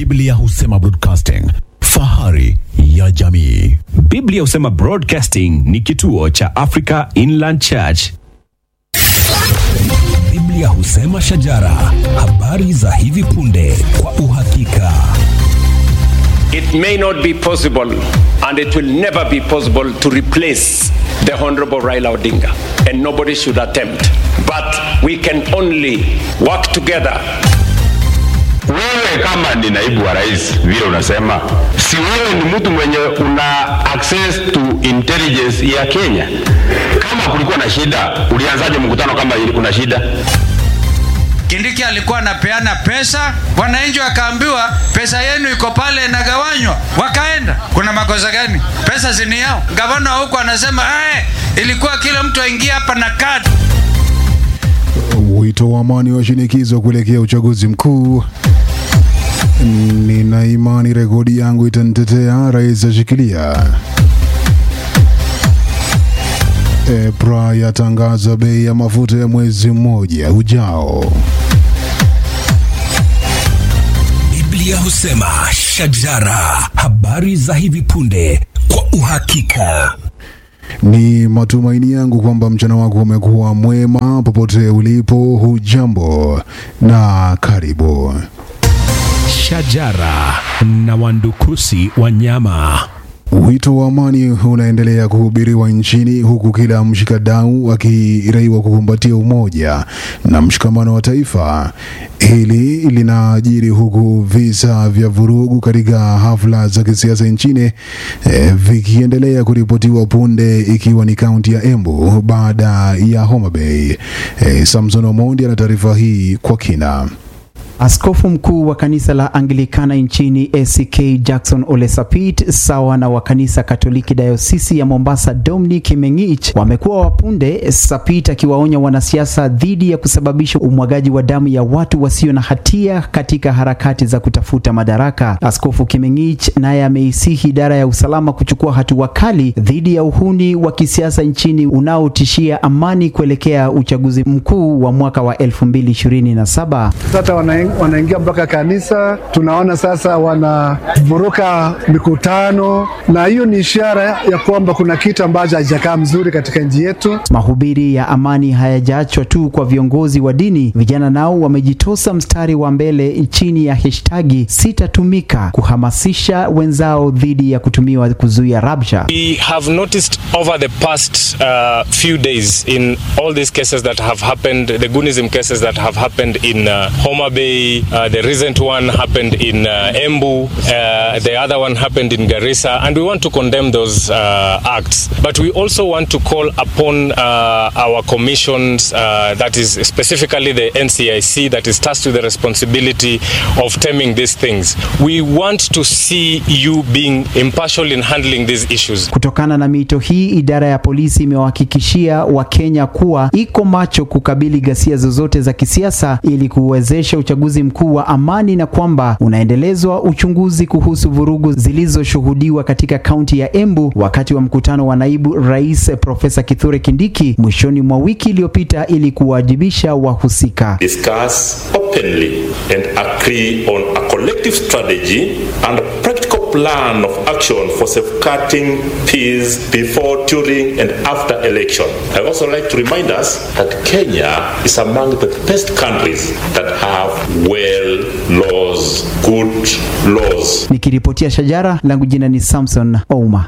Biblia husema broadcasting, fahari ya jamii. Biblia husema Broadcasting ni kituo cha Africa Inland Church. Biblia husema shajara, habari za hivi punde kwa uhakika. It may not be possible and it will never be possible to replace the Honorable Raila Odinga, and nobody should attempt. But we can only work together Wewe kama ni naibu wa rais vile unasema, si wewe ni mtu mwenye una access to intelligence ya Kenya? Kama kulikuwa na shida, ulianzaje mkutano kama ili kuna shida? Kindiki alikuwa anapeana pesa, wananchi wakaambiwa pesa yenu iko pale inagawanywa, wakaenda. Kuna makosa gani? Pesa zini yao. Gavana huko anasema eh, ilikuwa kila mtu aingia hapa na kadi. Wito wa amani washinikizwa kuelekea uchaguzi mkuu. Nina imani rekodi yangu itanitetea, rais ashikilia. EPRA yatangaza bei ya mafuta ya mwezi mmoja ujao. Biblia husema shajara, habari za hivi punde kwa uhakika. Ni matumaini yangu kwamba mchana wako umekuwa mwema popote ulipo. Hujambo na karibu. Shajara na wandukusi wanyama. Wito wa amani unaendelea kuhubiriwa nchini huku kila mshikadau akiraiwa kukumbatia umoja na mshikamano wa taifa. Hili linajiri huku visa vya vurugu katika hafla za kisiasa nchini eh, vikiendelea kuripotiwa punde, ikiwa ni kaunti ya Embu baada ya Homa Bay. Eh, Samson Omondi ana taarifa hii kwa kina. Askofu mkuu wa kanisa la Anglikana nchini ACK Jackson Ole Sapit sawa na wa kanisa Katoliki dayosisi ya Mombasa Dominic Mengich wamekuwa wapunde, Sapit akiwaonya wanasiasa dhidi ya kusababisha umwagaji wa damu ya watu wasio na hatia katika harakati za kutafuta madaraka. Askofu Kimengich naye ameisihi idara ya usalama kuchukua hatua kali dhidi ya uhuni wa kisiasa nchini unaotishia amani kuelekea uchaguzi mkuu wa mwaka wa 2027. Sasa wana wanaingia mpaka kanisa, tunaona sasa wanavuruka mikutano, na hiyo ni ishara ya kwamba kuna kitu ambacho hakijakaa mzuri katika nchi yetu. Mahubiri ya amani hayajaachwa tu kwa viongozi wa dini. Vijana nao wamejitosa mstari wa mbele chini ya hashtagi sitatumika kuhamasisha wenzao dhidi ya kutumiwa kuzuia rabsha. We have noticed over the past uh, few days in all these cases that have happened, the Gunism cases that have happened in uh, Homa Bay, uh, the recent one happened in uh, Embu, uh, the other one happened in Garissa, and we want to condemn those uh, acts. But we also want to call upon uh, our commissions, uh, that is specifically the NCIC, that is tasked with the responsibility of stemming these things. We want to see you being impartial in handling these issues. Kutokana na mito hii, idara ya polisi imewahakikishia Wakenya kuwa iko macho kukabili ghasia zozote za kisiasa ili kuwezesha uchaguzi mkuu wa amani na kwamba unaendelezwa uchunguzi kuhusu vurugu zilizoshuhudiwa katika kaunti ya Embu wakati wa mkutano wa naibu rais Profesa Kithure Kindiki mwishoni mwa wiki iliyopita ili kuwajibisha wahusika. discuss openly and agree on a collective strategy and a practical plan of action for safeguarding peace before, during, and after election. I also like to remind us that Kenya is among the best countries that have well laws, good laws. Nikiripotia Shajara, langu jina ni Samson Ouma.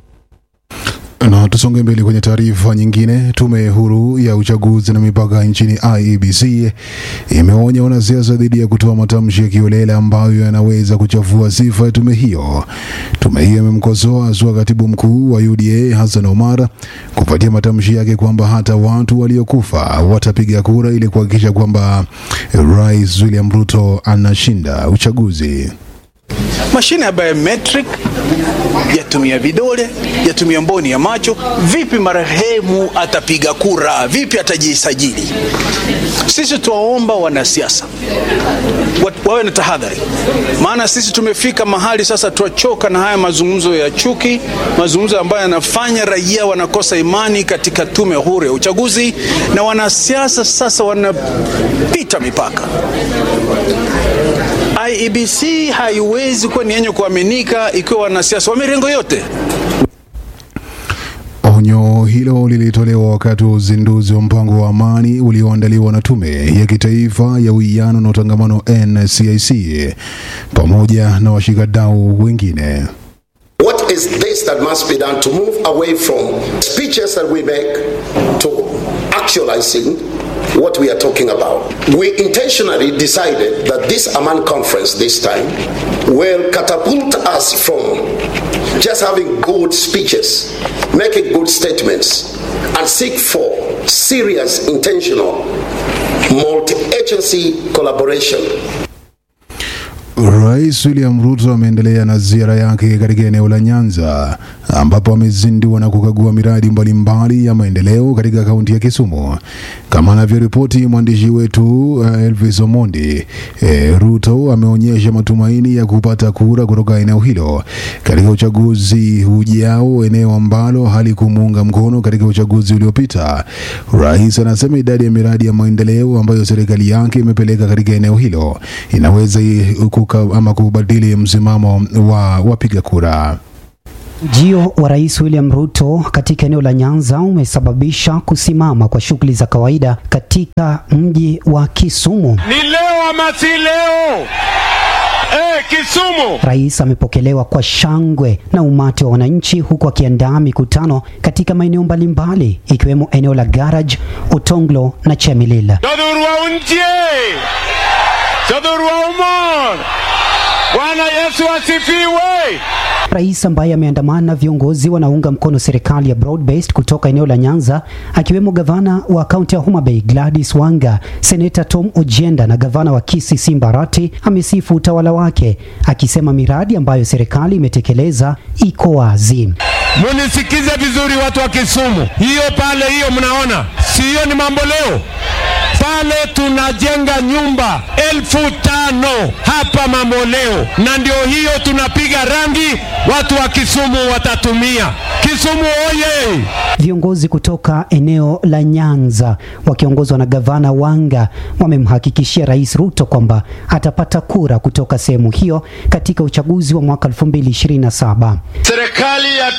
Na tusonge mbele kwenye taarifa nyingine. Tume huru ya uchaguzi na mipaka nchini IEBC imeonya wanasiasa dhidi ya kutoa matamshi ya kiolela ambayo yanaweza kuchafua sifa ya tume hiyo. Tume hiyo imemkosoa haswa katibu mkuu wa UDA Hassan Omar kufuatia matamshi yake kwamba hata watu waliokufa watapiga kura ili kuhakikisha kwamba Rais William Ruto anashinda uchaguzi. Mashine ya biometric yatumia vidole, yatumia mboni ya macho. Vipi marehemu atapiga kura? Vipi atajisajili? Sisi tuwaomba wanasiasa wa- wawe na tahadhari, maana sisi tumefika mahali sasa tuachoka na haya mazungumzo ya chuki, mazungumzo ambayo yanafanya raia wanakosa imani katika tume huru ya uchaguzi, na wanasiasa sasa wanapita mipaka. IEBC haiwezi kuwa ni yenye kuaminika ikiwa wanasiasa wa mirengo yote Onyo hilo lilitolewa wakati wa uzinduzi wa mpango wa amani ulioandaliwa na Tume ya Kitaifa ya Uwiano na Utangamano NCIC pamoja na washikadau wengine. What is this that must be done to move away from speeches that we make to actualizing what we are talking about? We intentionally decided that this Amman conference this time will catapult us from just having good speeches, making good statements, and seek for serious, intentional, multi agency collaboration Rais William Ruto ameendelea na ziara yake katika eneo la Nyanza ambapo amezindua na kukagua miradi mbalimbali ya maendeleo katika kaunti ya Kisumu. Kama anavyoripoti mwandishi wetu uh, Elvis Omondi, eh, Ruto ameonyesha matumaini ya kupata kura kutoka eneo hilo katika uchaguzi ujao, eneo ambalo halikumuunga mkono katika uchaguzi uliopita. Rais anasema idadi ya miradi ya maendeleo ambayo serikali yake imepeleka katika eneo hilo inaweza i- kuka, ama kubadili msimamo wa wapiga kura. Ujio wa Rais William Ruto katika eneo la Nyanza umesababisha kusimama kwa shughuli za kawaida katika mji wa Kisumu. Ni leo ama si leo? Eh, Kisumu. Rais amepokelewa kwa shangwe na umati wa wananchi huku akiandaa mikutano katika maeneo mbalimbali ikiwemo eneo la Garage, Otonglo na Chemilila. Todhurwa unje. Todhurwa umon. Bwana Yesu asifiwe. Rais ambaye ameandamana na viongozi wanaunga mkono serikali ya broad-based kutoka eneo la Nyanza akiwemo gavana wa kaunti ya Homa Bay Gladys Wanga, seneta Tom Ojienda na gavana wa Kisii Simba Arati amesifu utawala wake akisema miradi ambayo serikali imetekeleza iko wazi. Munisikize vizuri watu wa Kisumu. Hiyo pale hiyo mnaona. Si hiyo ni mambo leo. Pale tunajenga nyumba elfu tano hapa Mamboleo, na ndio hiyo tunapiga rangi, watu wa Kisumu watatumia. Kisumu oye! Viongozi kutoka eneo la Nyanza wakiongozwa na gavana Wanga wamemhakikishia Rais Ruto kwamba atapata kura kutoka sehemu hiyo katika uchaguzi wa mwaka 2027. Serikali ya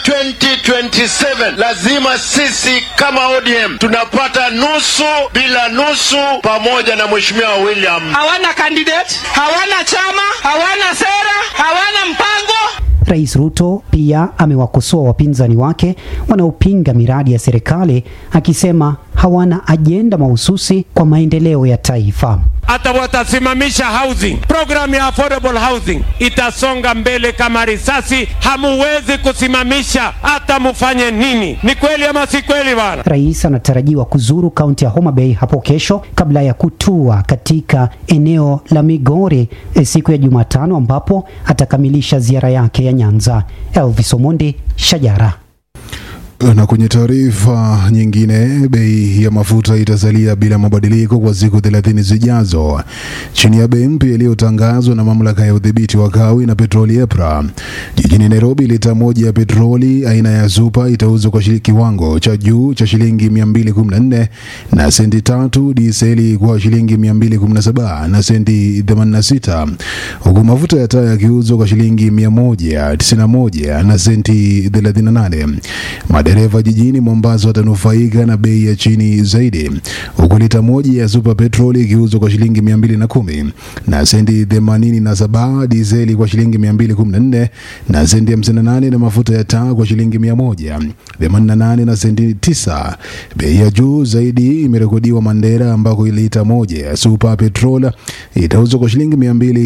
2027 lazima sisi kama ODM tunapata nusu bila nusu, pamoja na mheshimiwa William. hawana candidate, hawana chama, hawana sera, hawana mpango. Rais Ruto pia amewakosoa wapinzani wake wanaopinga miradi ya serikali akisema hawana ajenda mahususi kwa maendeleo ya taifa. hata watasimamisha housing program ya affordable housing itasonga mbele kama risasi. Hamuwezi kusimamisha hata mufanye nini. Ni kweli ama si kweli bana? Rais anatarajiwa kuzuru kaunti ya Homa Bay hapo kesho kabla ya kutua katika eneo la Migori eh, siku ya Jumatano ambapo atakamilisha ziara yake ya Nyanza. Elvis Omondi, Shajara. Na kwenye taarifa nyingine, bei ya mafuta itasalia bila mabadiliko kwa siku 30 zijazo chini ya bei mpya iliyotangazwa na mamlaka ya udhibiti wa kawi na petroli EPRA. Jijini Nairobi, lita moja ya petroli aina ya super itauzwa kwa shili- kiwango cha juu cha shilingi 214 na senti tatu, diseli kwa shilingi 217 na senti 86, huku mafuta ya taa yakiuzwa kwa shilingi 191 na senti 38. Madereva jijini Mombasa watanufaika na bei ya chini zaidi, huku lita moja ya super petrol ikiuzwa kwa shilingi 210 na senti 87, dizeli kwa shilingi 214 na senti 58, na mafuta ya taa kwa shilingi 188 na senti 9. Bei ya juu zaidi imerekodiwa Mandera, ambako lita moja ya super petrol itauzwa kwa shilingi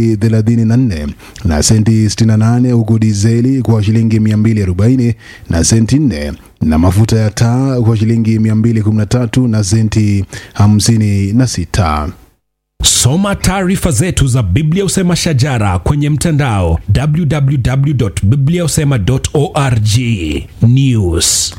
234 na senti 68, huku dizeli kwa shilingi 240 na senti 4 na mafuta ya taa kwa shilingi 213 na senti 56. Soma taarifa zetu za Biblia Usema Shajara kwenye mtandao www.bibliausema.org. News.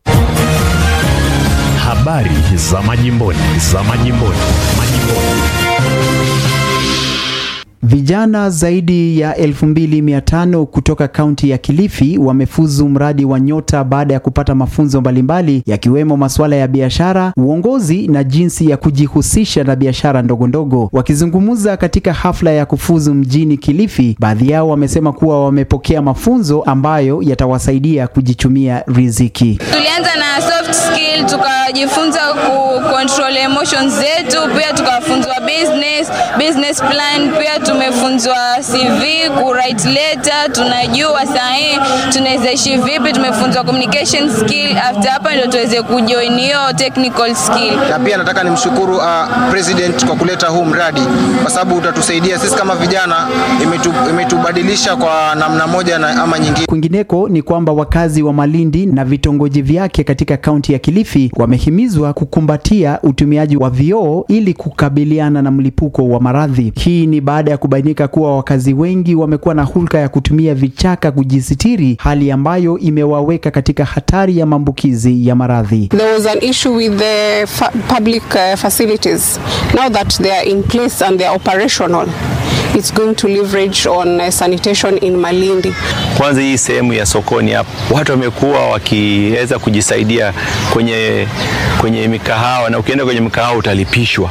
Habari za majimboni, za majimboni, majimboni. Vijana zaidi ya 2500 kutoka kaunti ya Kilifi wamefuzu mradi wa Nyota baada ya kupata mafunzo mbalimbali yakiwemo masuala ya biashara, uongozi na jinsi ya kujihusisha na biashara ndogo ndogo. Wakizungumza katika hafla ya kufuzu mjini Kilifi, baadhi yao wamesema kuwa wamepokea mafunzo ambayo yatawasaidia kujichumia riziki. Tulianza na soft skill, tukajifunza ku control emotions zetu, pia tukafunzwa business, business plan, pia tumefunzwa CV, ku write letter, tunajua sahihi tunaweza ishi vipi, tumefunzwa communication skill. After hapa ndio tuweze kujoin hiyo technical skill. na pia nataka nimshukuru uh, president kwa kuleta huu mradi kwa sababu utatusaidia sisi kama vijana, imetu, imetubadilisha kwa namna moja na ama nyingine. Kwingineko ni kwamba wakazi wa Malindi na vitongoji vyake katika kaunti ya Kilifi wamehimizwa kukumbatia utumiaji wa vioo ili kukabiliana na mlipuko wa maradhi. Hii ni baada ya kubainika kuwa wakazi wengi wamekuwa na hulka ya kutumia vichaka kujisitiri, hali ambayo imewaweka katika hatari ya maambukizi ya maradhi. There was an issue with the fa- public uh, facilities. Now that they are in place and they are operational, it's going to leverage on uh, sanitation in Malindi. Kwanza hii sehemu ya sokoni hapa, watu wamekuwa wakiweza kujisaidia kwenye, kwenye mikahawa na ukienda kwenye mikahawa utalipishwa,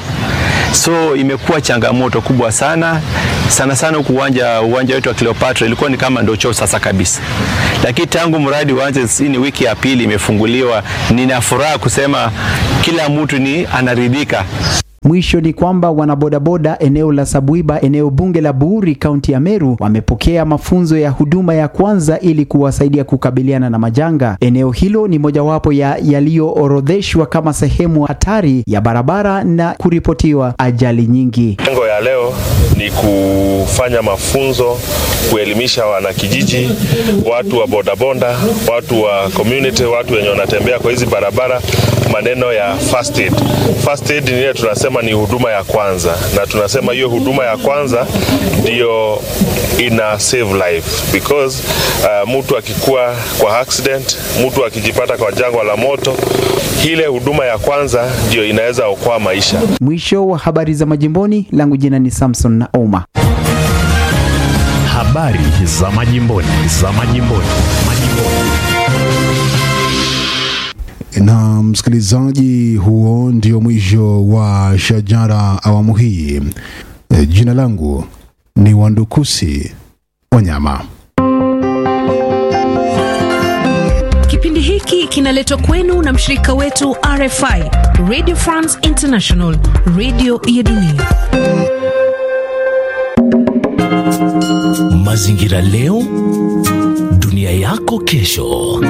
so imekuwa changamoto kubwa sana sana sana huku uwanja uwanja wetu wa Cleopatra ilikuwa ni kama ndio choo sasa kabisa, lakini tangu mradi uanze, hii ni wiki ya pili imefunguliwa, nina furaha kusema kila mtu ni anaridhika. Mwisho ni kwamba wanabodaboda eneo la Sabuiba, eneo bunge la Buuri, kaunti ya Meru, wamepokea mafunzo ya huduma ya kwanza ili kuwasaidia kukabiliana na majanga. Eneo hilo ni mojawapo ya yaliyoorodheshwa kama sehemu hatari ya barabara na kuripotiwa ajali nyingi. Lengo ya leo ni kufanya mafunzo, kuelimisha wanakijiji, watu wa bodaboda, watu wa community, watu wenye wanatembea kwa hizi barabara, maneno ya first aid. First aid ni ile tunasema ni huduma ya kwanza, na tunasema hiyo huduma ya kwanza ndio ina save life because uh, mtu akikuwa kwa accident, mtu akijipata kwa jangwa la moto, ile huduma ya kwanza ndio inaweza okoa maisha. Mwisho wa habari za majimboni, langu jina ni Samson na Oma. Habari za majimboni, za majimboni, majimboni. Na msikilizaji, huo ndio mwisho wa Shajara awamu hii. E, Jina langu ni Wandukusi Wanyama. Kipindi hiki kinaletwa kwenu na mshirika wetu RFI, Radio France International, radio ya dunia. Mazingira leo, dunia yako kesho.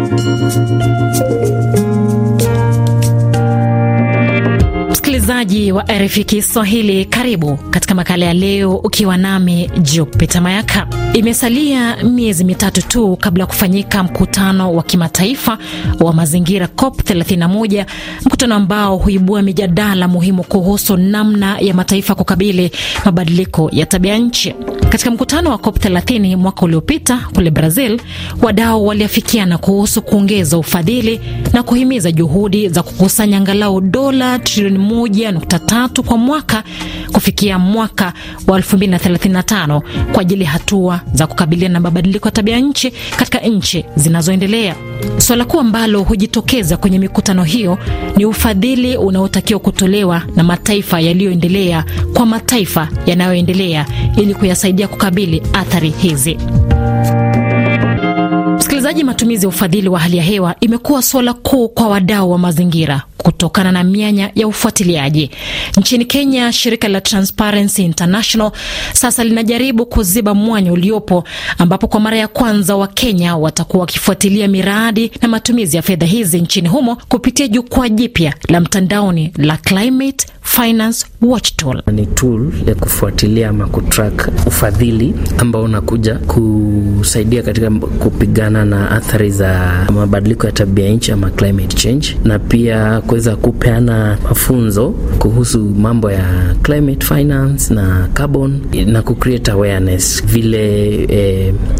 Msikilizaji wa RFI Kiswahili, karibu katika makala ya leo, ukiwa nami Jupita Mayaka. Imesalia miezi mitatu tu kabla ya kufanyika mkutano wa kimataifa wa mazingira COP 31, mkutano ambao huibua mijadala muhimu kuhusu namna ya mataifa kukabili mabadiliko ya tabia nchi. Katika mkutano wa COP 30 mwaka uliopita kule Brazil, wadau waliafikiana kuhusu kuongeza ufadhili na kuhimiza juhudi za kukusanya angalau dola trilioni 1.3 kwa mwaka kufikia mwaka wa 2035 kwa ajili ya hatua za kukabiliana na mabadiliko ya tabia nchi katika nchi zinazoendelea. Suala kuu ambalo hujitokeza kwenye mikutano hiyo ni ufadhili unaotakiwa kutolewa na mataifa yaliyoendelea kwa mataifa yanayoendelea ili kuyasaidia kukabili athari hizi. Msikilizaji, matumizi ya ufadhili wa hali ya hewa imekuwa suala kuu kwa wadau wa mazingira kutokana na mianya ya ufuatiliaji. Nchini Kenya, shirika la Transparency International sasa linajaribu kuziba mwanya uliopo, ambapo kwa mara ya kwanza Wakenya watakuwa wakifuatilia miradi na matumizi ya fedha hizi nchini humo kupitia jukwaa jipya la mtandaoni la Climate Finance Watch Tool. Ni tool ya kufuatilia ama kutrack ufadhili ambao unakuja kusaidia katika kupigana na athari za mabadiliko ya tabia nchi ama climate change, na pia kuweza kupeana mafunzo kuhusu mambo ya climate finance na carbon na kucreate awareness vile eh,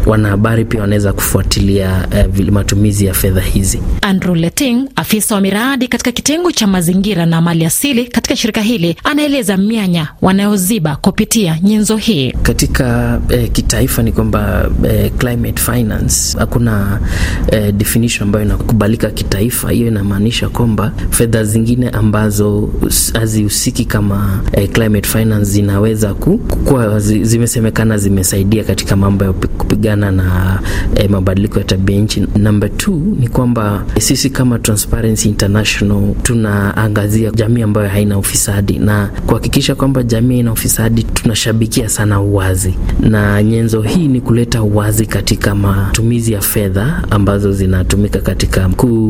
wanahabari pia wanaweza kufuatilia uh, matumizi ya fedha hizi. Andrew Leting, afisa wa miradi katika kitengo cha mazingira na mali asili katika shirika hili, anaeleza mianya wanayoziba kupitia nyenzo hii. Katika eh, kitaifa ni kwamba eh, climate finance hakuna eh, definition ambayo inakubalika kitaifa. Hiyo inamaanisha kwamba fedha zingine ambazo hazihusiki kama eh, climate finance zinaweza kuwa zimesemekana zimesaidia katika mambo ya kupigana na eh, mabadiliko ya tabia nchi. Number two ni kwamba sisi kama Transparency International tunaangazia jamii ambayo haina ufisadi na kuhakikisha kwamba jamii haina ufisadi. Tunashabikia sana uwazi, na nyenzo hii ni kuleta uwazi katika matumizi ya fedha ambazo zinatumika katika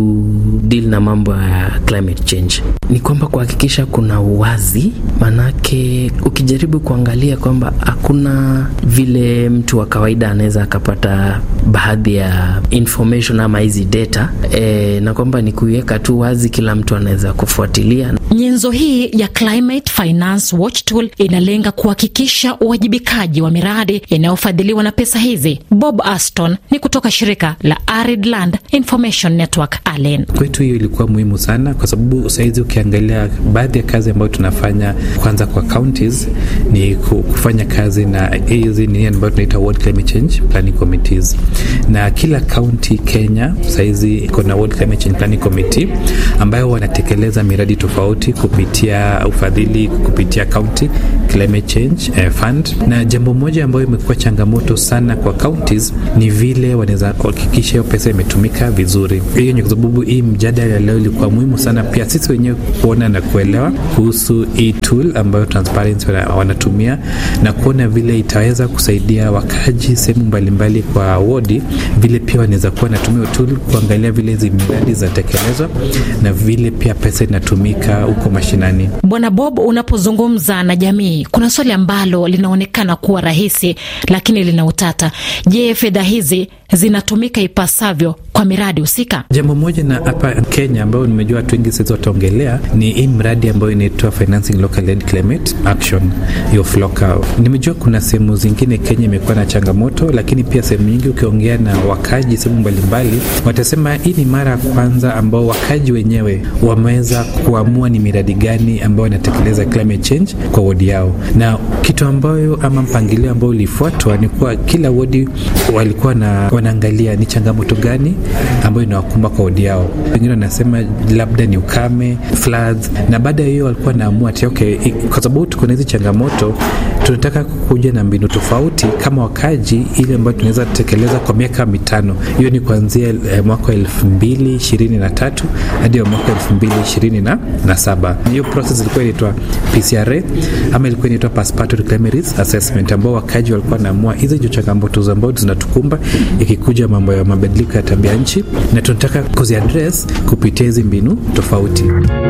kudeal na mambo ya climate change. Ni kwamba kuhakikisha kuna uwazi, manake ukijaribu kuangalia kwamba hakuna vile mtu wa kawaida anaweza akapata baadhi ya information ama hizi data e, na kwamba ni kuiweka tu wazi, kila mtu anaweza kufuatilia. Nyenzo hii ya Climate Finance Watch Tool inalenga kuhakikisha uwajibikaji wa miradi inayofadhiliwa na pesa hizi. Bob Aston ni kutoka shirika la Arid Land Information Network ALEN. Kwetu hiyo ilikuwa muhimu sana, kwa sababu sahizi ukiangalia baadhi ya kazi ambayo tunafanya kwanza kwa counties ni kufanya kazi na hizi nini ambayo tunaita World Climate Change Planning Committees, na kila county Kenya sahizi iko na World Climate Change Planning Committee ambayo wanatekeleza miradi tofauti kupitia ufadhili kupitia county climate change eh, fund. Na jambo moja ambayo imekuwa changamoto sana kwa counties ni vile wanaweza kuhakikisha hiyo pesa imetumika vizuri. Hiyo ni kwa sababu hii mjadala leo ilikuwa muhimu sana pia sisi wenyewe kuona na kuelewa kuhusu hii tool ambayo Transparency wanatumia na kuona vile itaweza kusaidia wakaji sehemu mbalimbali kwa wodi, vile pia wanaweza kuwa natumia tool kuangalia vile hizi miradi zinatekelezwa na vile pia pesa inatumika huko mashinani. Bwana Bob, unapozungumza na jamii, kuna swali ambalo linaonekana kuwa rahisi lakini lina utata. Je, fedha hizi zinatumika ipasavyo kwa miradi husika? Jambo moja na hapa Kenya ambayo nimejua watu wengi sasa wataongelea ni hii mradi ambayo inaitwa Financing Local Led Climate Action, hiyo FLOCA. Nimejua kuna sehemu zingine Kenya imekuwa na changamoto, lakini pia sehemu nyingi ukiongea na wakaji sehemu mbalimbali watasema hii ni mara ya kwanza ambao wakaji wenyewe wameweza kuamua ni miradi gani ambayo inatekeleza climate change kwa wodi yao, na kitu ambayo ama mpangilio ambao ulifuatwa ni kuwa kila wodi walikuwa na wanaangalia ni changamoto gani ambayo inawakumba kwa wodi yao. Wengine wanasema labda ni ukame, floods, na baada ya hiyo walikuwa naamua ati okay, kwa sababu tuko na hizi changamoto, tunataka kuja na mbinu tofauti kama wakaji, ile ambayo tunaweza tekeleza kwa miaka mitano. Hiyo ni kuanzia eh, mwaka wa elfu mbili ishirini na tatu hadi wa mwaka elfu mbili ishirini na, na saba. Hiyo process ilikuwa inaitwa PCRA ama ilikuwa inaitwa Participatory Climate Risk Assessment, ambao wakaji walikuwa naamua hizi ndio changamoto ambazo zinatukumba ikikuja mambo ya mabadiliko ya tabia nchi, na tunataka kuziadress kupitia hizi mbinu tofauti.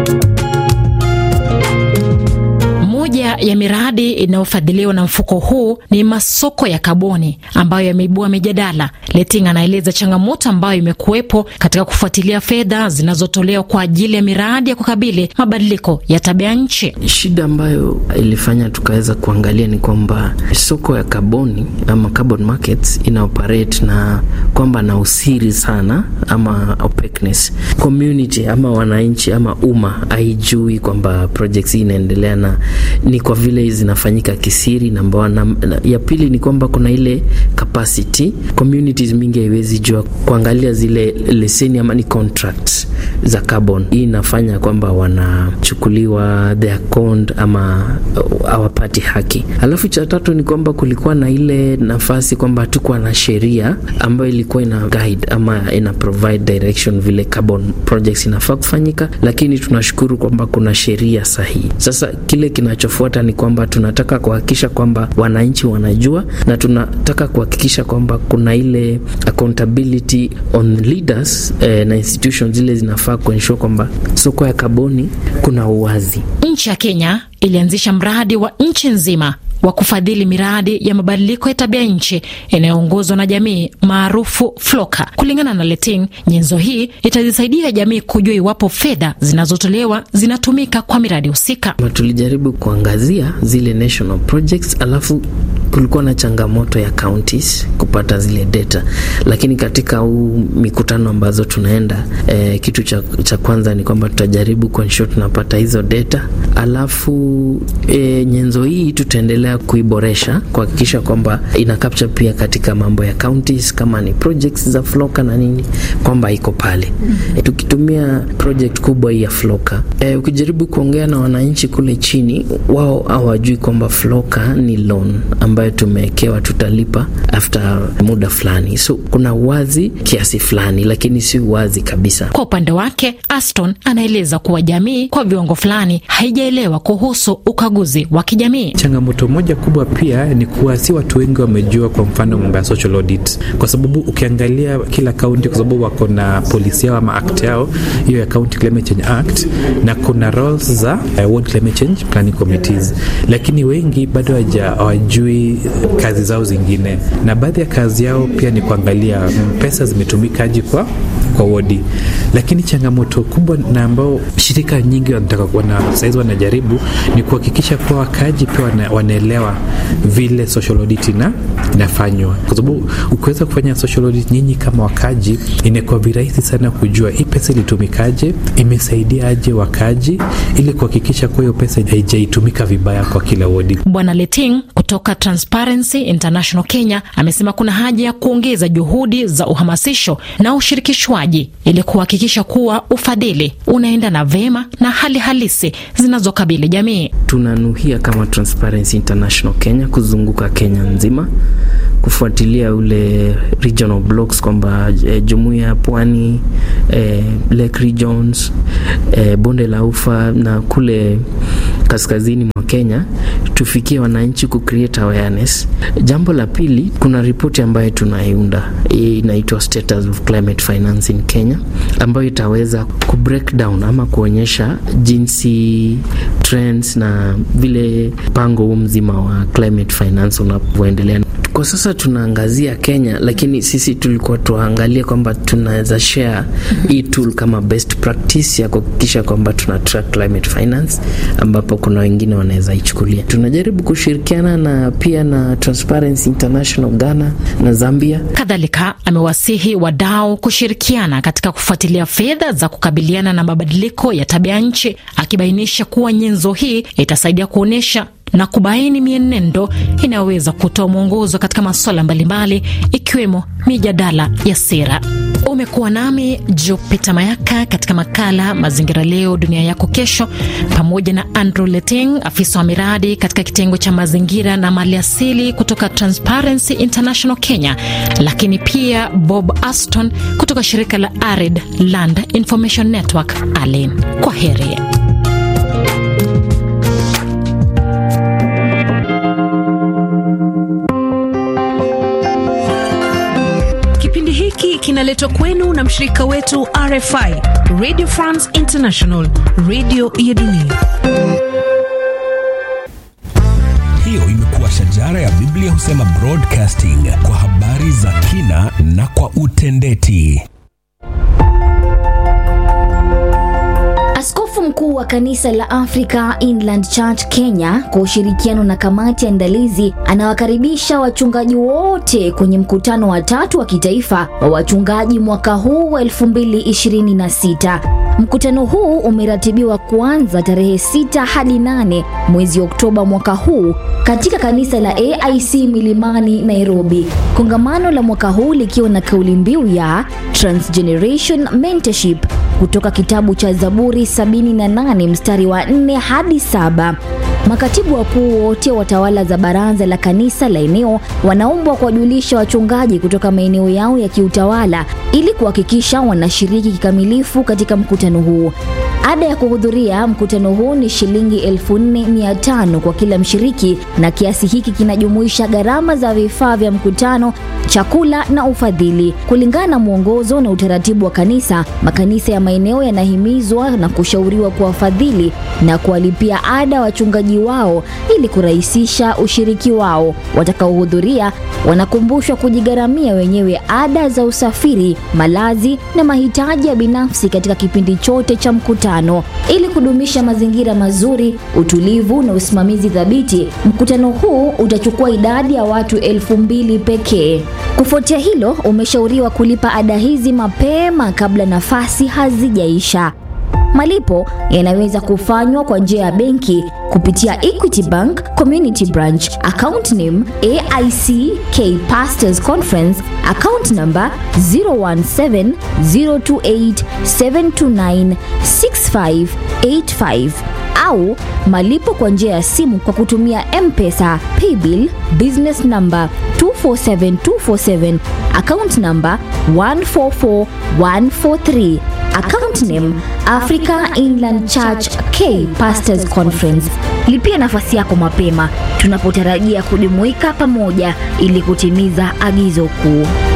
Moja ya miradi inayofadhiliwa na mfuko huu ni masoko ya kaboni ambayo yameibua mijadala. Leting anaeleza changamoto ambayo imekuwepo katika kufuatilia fedha zinazotolewa kwa ajili ya miradi ya kukabili mabadiliko ya tabia nchi. Shida ambayo ilifanya tukaweza kuangalia ni kwamba soko ya kaboni ama carbon markets ina operate na kwamba na usiri sana ama opaqueness. Community ama wananchi ama umma haijui kwamba projects hii inaendelea na ni kwa vile zinafanyika kisiri namba na, na, ya pili ni kwamba kuna ile capacity communities mingi haiwezi jua kuangalia zile leseni ama ni contracts za carbon. Hii inafanya kwamba wanachukuliwa their conned ama hawapati haki. Alafu cha tatu ni kwamba kulikuwa na ile nafasi kwamba hatukuwa na sheria ambayo ilikuwa ina guide ama ina provide direction vile carbon projects inafaa kufanyika, lakini tunashukuru kwamba kuna sheria sahihi. Sasa kile kinachofuata ni kwamba tunataka kuhakikisha kwamba wananchi wanajua na tunataka kuhakikisha kwamba kuna ile accountability on leaders eh, na institutions zile zinafaa kuensure kwamba soko ya kaboni kuna uwazi. Nchi ya Kenya ilianzisha mradi wa nchi nzima wa kufadhili miradi ya mabadiliko ya tabia nchi inayoongozwa na jamii maarufu Floka. Kulingana na Leting, nyenzo hii itazisaidia jamii kujua iwapo fedha zinazotolewa zinatumika kwa miradi husika. Tulijaribu kuangazia zile national projects, alafu kulikuwa na changamoto ya counties kupata zile data, lakini katika huu mikutano ambazo tunaenda eh, kitu cha, cha kwanza ni kwamba tutajaribu kuensure tunapata hizo data, alafu eh, nyenzo hii tutaendelea kuiboresha kuhakikisha kwamba ina capture pia katika mambo ya counties, kama ni projects za Floka na nini, kwamba iko pale eh, tukitumia project kubwa hii ya Floka eh, ukijaribu kuongea na wananchi kule chini, wao hawajui kwamba Floka ni loan ambayo tumewekewa tutalipa after muda fulani, so kuna uwazi kiasi fulani, lakini si uwazi kabisa. Kwa upande wake, Aston anaeleza kuwa jamii kwa viwango fulani haijaelewa kuhusu ukaguzi wa kijamii. Changamoto moja kubwa pia ni kuwa si watu wengi wamejua, kwa mfano mambo ya social audit, kwa sababu ukiangalia kila kaunti, kwa sababu wako na polisi yao ama act yao hiyo ya County Climate Change Act, na kuna roles za uh, Ward Climate Change Planning Committees, lakini wengi bado hawajui kazi zao zingine, na baadhi ya kazi yao pia ni kuangalia pesa zimetumikaje kwa kwa wodi. Lakini changamoto kubwa na ambao shirika nyingi wanataka wana, saizi wanajaribu ni kuhakikisha kuwa wakaaji pia wana, wanaelewa vile social audit ina, inafanywa, kwa sababu ukiweza kufanya social audit nyinyi kama wakaaji, inakuwa virahisi sana kujua hii pesa ilitumikaje, imesaidia aje wakaaji, ili kuhakikisha kuwa hiyo pesa haijaitumika vibaya kwa kila wodi. Bwana Leting kutoka Transparency International Kenya amesema kuna haja ya kuongeza juhudi za uhamasisho na ushirikishwaji ili kuhakikisha kuwa ufadhili unaendana vema na hali halisi zinazokabili jamii. Tunanuhia kama Transparency International Kenya kuzunguka Kenya nzima kufuatilia ule regional blocks kwamba e, jumuiya ya pwani e, Lake Regions e, bonde la ufa na kule kaskazini mwa Kenya tufikie wananchi ku create awareness. Jambo la pili, kuna ripoti ambayo tunaiunda inaitwa Status of Climate Finance in Kenya, ambayo itaweza ku break down ama kuonyesha jinsi trends na vile mpango huu mzima wa climate finance unavyoendelea. Kwa sasa tunaangazia Kenya, lakini sisi tulikuwa tuangalie kwamba tunaweza share hii tool kama best practice ya kuhakikisha kwamba tuna track climate finance, ambapo kuna wengine wanaweza ichukulia. Tunajaribu kushirikiana na pia na Transparency International Ghana na Zambia. Kadhalika amewasihi wadau kushirikiana katika kufuatilia fedha za kukabiliana na mabadiliko ya tabia nchi, akibainisha kuwa nyenzo hii itasaidia kuonyesha na kubaini mienendo inayoweza kutoa mwongozo katika masuala mbalimbali ikiwemo mijadala ya sera. Umekuwa nami Jupita Mayaka katika makala Mazingira Leo Dunia Yako Kesho, pamoja na Andrew Leting, afisa wa miradi katika kitengo cha mazingira na maliasili kutoka Transparency International Kenya, lakini pia Bob Aston kutoka shirika la Arid Land Information Network ALIN. Kwa heri. Kipindi hiki kinaletwa kwenu na mshirika wetu RFI, Radio France International, radio ya dunia. Hiyo imekuwa shajara ya Biblia husema broadcasting kwa habari za kina na kwa utendeti. Askofu mkuu wa kanisa la Africa Inland Church Kenya kwa ushirikiano na kamati ya andalizi anawakaribisha wachungaji wote kwenye mkutano wa tatu wa kitaifa wa wachungaji mwaka huu wa 2026. Mkutano huu umeratibiwa kuanza tarehe 6 hadi 8 mwezi Oktoba mwaka huu katika kanisa la AIC Milimani, Nairobi. Kongamano la mwaka huu likiwa na kauli mbiu ya Transgeneration Mentorship kutoka kitabu cha Zaburi 78 mstari wa 4 hadi saba. Makatibu wakuu wote wa tawala za baraza la kanisa la eneo wanaombwa kuwajulisha wachungaji kutoka maeneo yao ya kiutawala ili kuhakikisha wanashiriki kikamilifu katika mkutano huu. Ada ya kuhudhuria mkutano huu ni shilingi 4500 kwa kila mshiriki, na kiasi hiki kinajumuisha gharama za vifaa vya mkutano, chakula na ufadhili. Kulingana na mwongozo na utaratibu wa kanisa, makanisa ya maeneo yanahimizwa na kushauriwa kuwafadhili na kuwalipia ada wachungaji wenyeji wao ili kurahisisha ushiriki wao. Watakaohudhuria wanakumbushwa kujigharamia wenyewe ada za usafiri, malazi na mahitaji ya binafsi katika kipindi chote cha mkutano. Ili kudumisha mazingira mazuri, utulivu na usimamizi thabiti, mkutano huu utachukua idadi ya watu elfu mbili pekee. Kufuatia hilo, umeshauriwa kulipa ada hizi mapema kabla nafasi hazijaisha. Malipo yanaweza kufanywa kwa njia ya benki kupitia Equity Bank Community Branch, account name AIC K Pastors Conference, account number 017028729658 au malipo kwa njia ya simu kwa kutumia M-Pesa, Paybill, business number 247247, account number 144143, account name Africa Inland Church K Pastors Conference. Lipia nafasi yako mapema tunapotarajia kujumuika pamoja ili kutimiza agizo kuu.